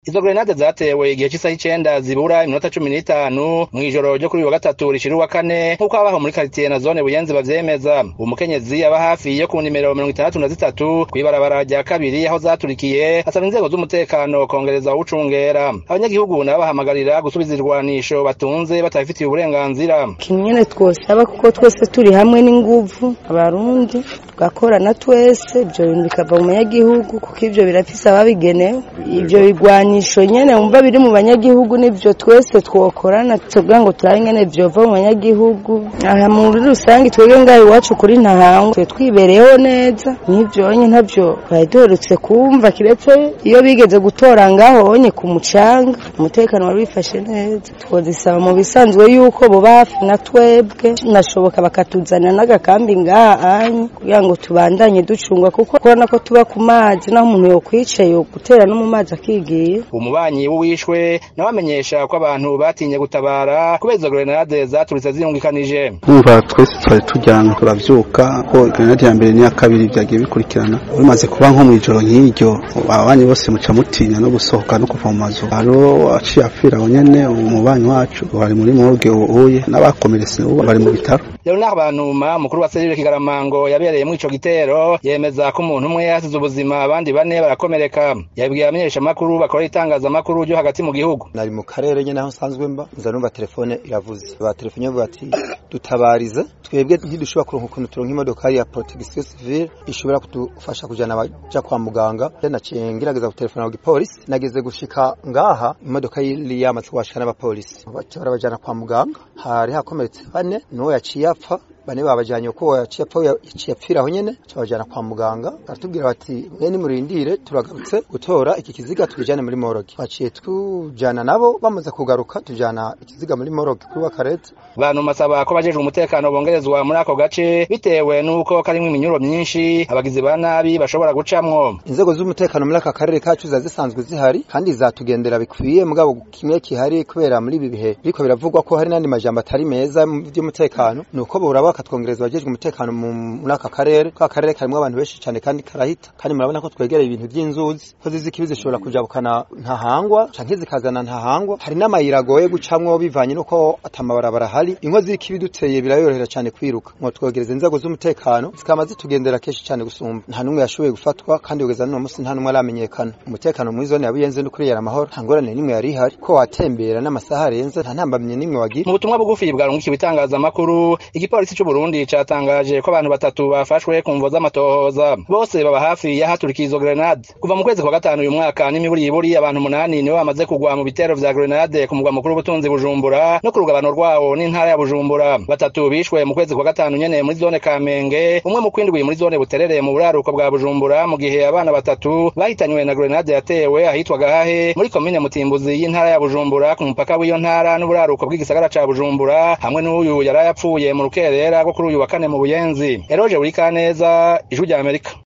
Izo grenade zatewe igihe c'isaha icenda zibura iminota cumi n'itanu mw'ijoro ryo kuri uyu wa gatatu rishira uwa kane nk'uko abaho muri karitiye na zone buyenzi bavyemeza uwo mukenyezi aba hafi yo ku nimero mirongo itandatu na zitatu kw'ibarabara rya kabiri aho zaturikiye asaba inzego z'umutekano kongereza uwucungera abanyagihugu nabo bahamagarira gusubiza irwanisho batunze batabifitiye uburenganzira ikintu nyene twosaba kuko twese turi hamwe n'inguvu abarundi tugakorana twese ivyo bintu bikava mu banyagihugu kuko ivyo birafise ababigenewe ivyo bigwanisho nyene wumva biri mu banyagihugu nivyo twese twokorana tuvuga ngo turabe ingene vyova mu banyagihugu aha muri rusange twebwe ngaho iwacu kuri ntahangwa twe twibereyeho neza n'ivyonye ntavyo twari duherutse kumva kiretse iyo bigeze gutora ngaho onye ku mucanga umutekano wari wifashe neza twozisaba mu bisanzwe yuko boba hafi na twebwe nashoboka bakatuzanira n'agakambi ngaha anye kugira ngo tubandanye ducungwa kuko kubona ko tuba ku mazi naho umuntu yokwicaye gutera no mu mazi akigiye umubanyi w'uwishwe nawe amenyesha ko abantu batinye gutabara kubera izo grenade zaturitse ziyungikanije umva twese twari turyamye turavyuka ko grenade ya mbere n'iya kabiri vyagiye bikurikirana bimaze kuba nko mw'ijoro nk'iryo ababanyi bose muca mutinya no gusohoka no kuva mu mazu hariho aciye apfira aho nyene umubanyi wacu bari muri morgue uhuye n'abakomeretse ubu bari mu bitaro Leonard Bantuma mukuru wa serire Kigaramango yabereye muri ico gitero yemeza ko umuntu umwe yasize ubuzima abandi bane barakomereka yabwiye abamenyesha amakuru bakora itangazamakuru ryo hagati mu gihugu nari mu karere nyene aho nsanzwe mba nza numva telefone iravuze ba telefone bavuga ati dutabarize twebwe ntidushobora kuronka ukuntu turonka imodoka ya protection civile ishobora kudufasha kujana abaja kwa muganga naciye ngerageza gutelefona ku gipolisi nageze gushika ngaha imodoka yari yamaze kubashika n'abapolisi baca barabajana kwa muganga hari hakomeretse bane n'uwo yaciye apfa bane babajanye uko yaciye apfa yaciye apfira aho nyene cabajana kwa muganga baratubwira bati mwe nimurindire turagarutse gutora iki kiziga tubijane muri moroge baciye tujana nabo bamaze kugaruka tujana ikiziga muri moroge kuri wakarete bantu masaba ko bajejwe umutekano bongerezwa muri ako gace bitewe n'uko karimwo iminyuro myinshi abagizi ba nabi bashobora gucamwo inzego z'umutekano muri aka karere kacu ziba zisanzwe zihari kandi zatugendera bikwiye mugabo kimwe kihari kubera muri ibi bihe biriko biravugwa ko hari n'andi majambo atari meza mu vy'umutekano nuko boraba bakatwongereza abajejwe umutekano muri aka karere ka karere karimwo abantu benshi cane kandi karahita kandi murabona ko twegereye ibintu vy'inzuzi ko zizi ikibi zishobora kujabukana ntahangwa canke zikazana ntahangwa hari n'amayira agoye gucamwo bivanye nuko atamabarabara hari inko z'ikibi duteye birayorohera cane kwiruka ngo twogereza inzego z'umutekano zikama zitugendera kenshi cane gusumba nta n'umwe yashoboye gufatwa kandi kugeza n'uno musi nta n'umwe aramenyekana umutekano muri zone ya Buyenzi n'ukuri yari amahoro nta ngorane n'imwe yari ihari ko watembera n'amasaha arenze nta ntambamye n'imwe wagira mu butumwa bugufi bwarungikiwe itangazamakuru igipolisi c'u Burundi catangaje ko abantu batatu bafashwe ku mvo z'amatohoza bose baba hafi y'ahaturikiye izo grenade kuva mu kwezi kwa gatanu uyu mwaka n'imiburiburi abantu umunani nibo bamaze kugwa mu bitero vya grenade ku mugwa mukuru w'ubutunzi Bujumbura no ku rugabano rwawo n'intara ya Bujumbura batatu bishwe mu kwezi kwa gatanu nyene muri zone Kamenge umwe mu kwindwi muri zone Buterere mu buraruko bwa Bujumbura mu gihe abana batatu bahitanywe na grenade yatewe ahitwa Gahahe muri komine Mutimbuzi y'intara ya Bujumbura ku mupaka w'iyo ntara n'uburaruko bw'igisagara ca Bujumbura hamwe n'uyu yarayapfuye mu rukerera rwo kuri uyu wa kane mu Buyenzi Eroje Burikaneza ijwi rya Amerika